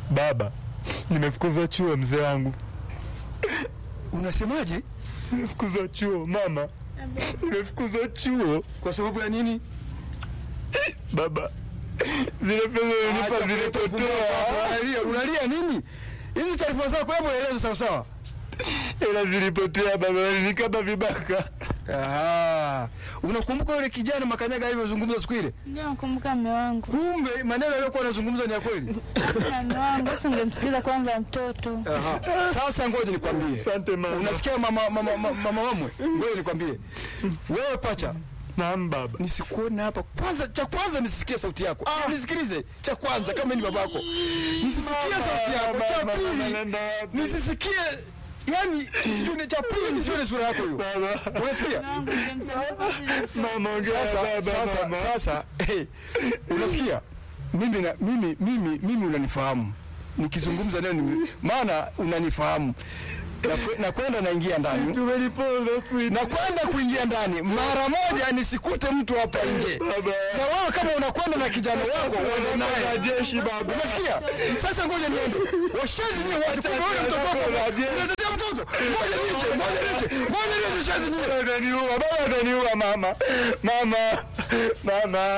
Baba, nimefukuzwa chuo mzee wangu. Unasemaje? Nimefukuzwa chuo mama, nimefukuzwa chuo Kwa sababu ya nini? baba. Zile pesa ulinipa zilipotea, Unalia, unalia nini? Hizi taarifa zako hebu eleza sawa sawa. ila zilipotea baba, walinikaba vibaka. Ah, unakumbuka yule kijana Makanyaga alivyozungumza siku ile? Ndio nakumbuka mume wangu. Kumbe maneno aliyokuwa anazungumza ni ya kweli. Na mume wangu sasa ungemsikiza kwanza mtoto. Aha. Sasa ngoja nikwambie. Asante mama. Unasikia mama mama mama, mama wamwe? Ngoja nikwambie. Wewe pacha, Naam baba. nisikuone hapa kwanza. Cha kwanza nisisikie sauti yako. Ah, nisikilize. Cha kwanza kama ni babako, nisisikie sauti yako. Cha Mama, mama, pili naenda wapi? nisisikie, yani sijui. Cha pili nisione sura yako hiyo. Baba. Unasikia? Mume wangu ungemsaidia kwa vile- Mama, ongea Sasa baba, sasa mama. sasa, hey, unasikia? Mimi na mimi mimi mimi unanifahamu nikizungumza leo, nime- maana unanifahamu Nafu- nakwenda naingia ndani Tumeliponza sweet. nakwenda kuingia ndani mara moja nisikute mtu hapa nje Baba. na wewe kama unakwenda na kijana wako uende Na naye jeshi baba. unasikia sasa ngoja niende washazi nyie wote kumbe wewe mtoto wako unatetea mtoto ngoja nije ngoja nije ngoja nije shazi nyie Baba ataniua, baba ataniua mama. Mama. Mama.